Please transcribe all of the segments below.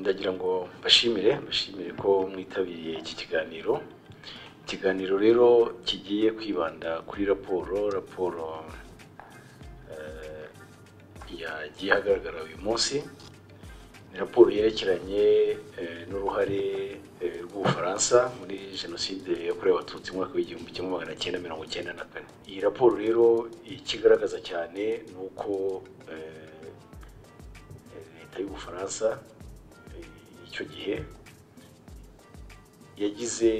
ndagira ngo mbashimire mbashimire ko mwitabiriye iki kiganiro ikiganiro rero kigiye kwibanda kuri raporo raporo eh, yagiye ahagaragara uyu munsi ni raporo yerekeranye eh, n'uruhare eh, rw'ubufaransa muri jenoside yakorewe abatutsi mu mwaka w'igihumbi kimwe magana cyenda mirongo icyenda na kane iyi raporo rero ikigaragaza cyane ni uko eh, leta y'ubufaransa eh, icyo gihe yagize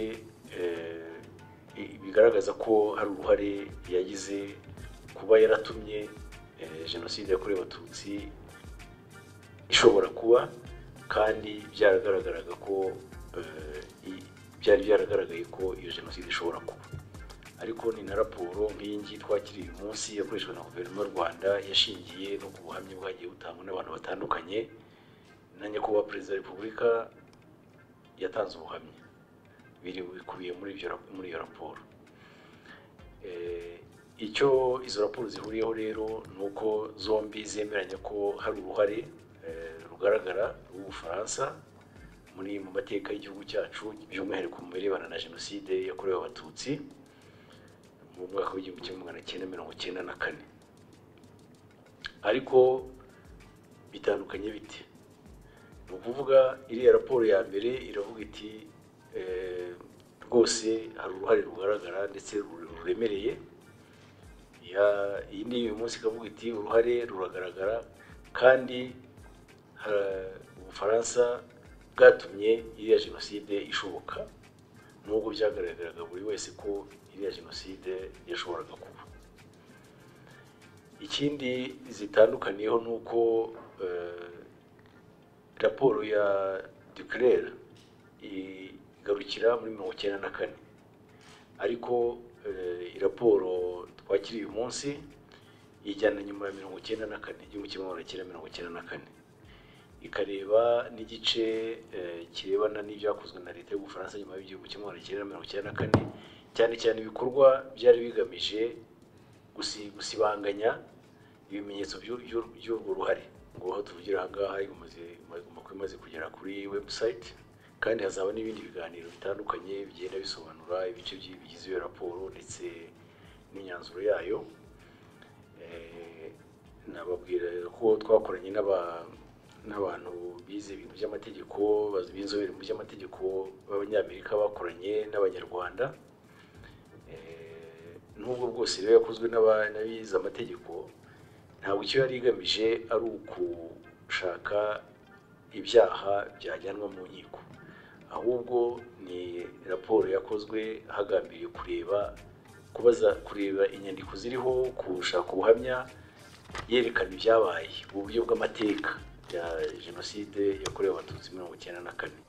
eh, i- bigaragaza ko hari uruhare yagize kuba yaratumye eh, jenoside yakorewe abatutsi ishobora kuba kandi byaragaragaraga ko eh, i- byari byaragaragaye ko iyo jenoside ishobora kuba ariko ni na raporo nk'iyi ngiyi twakiriye uyu munsi yakoreshejwe na guverinoma y'u rwanda yashingiye no ku buhamya bwagiye butangwa n'abantu batandukanye na nyakubahwa perezida wa repubulika yatanze ubuhamya biri bikubiye muri ibyo rap- muri iyo raporo Eh, icyo izo raporo zihuriyeho rero ni uko zombi zemeranya ko hari uruhare eh, rugaragara rw'ubufaransa muri mu mateka y'igihugu cyacu by'umwihariko mu birebana na jenoside yakorewe abatutsi mu mwaka w'igihumbi kimwe magana cyenda mirongo cyenda na kane ariko bitandukanye bite ni ukuvuga iriya raporo ya mbere iravuga iti eh, rwose hari uruhare rugaragara ndetse rure- ruremereye Ya- iyi ni uyu munsi ikavuga iti uruhare ruragaragara kandi ha- ubufaransa bwatumye iriya jenoside ishoboka nubwo byagaragaraga buri wese ko iriya jenoside yashoboraga kuba ikindi zitandukaniyeho ni uko eh, raporo ya duclare igarukira muri mirongo icyenda na kane ariko eh, iyi raporo twakiriye uyu munsi ijyana nyuma ya mirongo icyenda na kane igihumbi kimwe magana cyenda mirongo icyenda na kane ikareba n'igice eh, kirebana n'ibyakozwe na leta y'ubufaransa nyuma y'igihumbi kimwe magana cyenda mirongo icyenda na kane cyane cyane ibikorwa byari bigamije gusi- gusibanganya ibimenyetso by'u- by'u- by'urwo ruhare ngo aho tuvugira aha ngaha imaze imaze- imaze kugera kuri webusayiti kandi hazaba n'ibindi biganiro bitandukanye bigenda bisobanura ibice by'i- bigize iyo raporo ndetse n'imyanzuro yayo Eh, nababwira ko twakoranye n'aba- n'abantu bize ibintu by'amategeko bazi- b'inzobere mu by'amategeko b'abanyamerika bakoranye n'abanyarwanda Eh, nubwo bwose rero yakozwe n'aba- n'abize amategeko ntabwo icyo yari igamije ari ugushaka ibyaha byajyanwa mu nkiko ahubwo ni raporo yakozwe hagambiriye kureba kubaza kureba inyandiko ziriho gushaka ubuhamya yerekana ibyabaye mu buryo bw'amateka ya jenoside yakorewe abatutsi mirongo icyenda na kane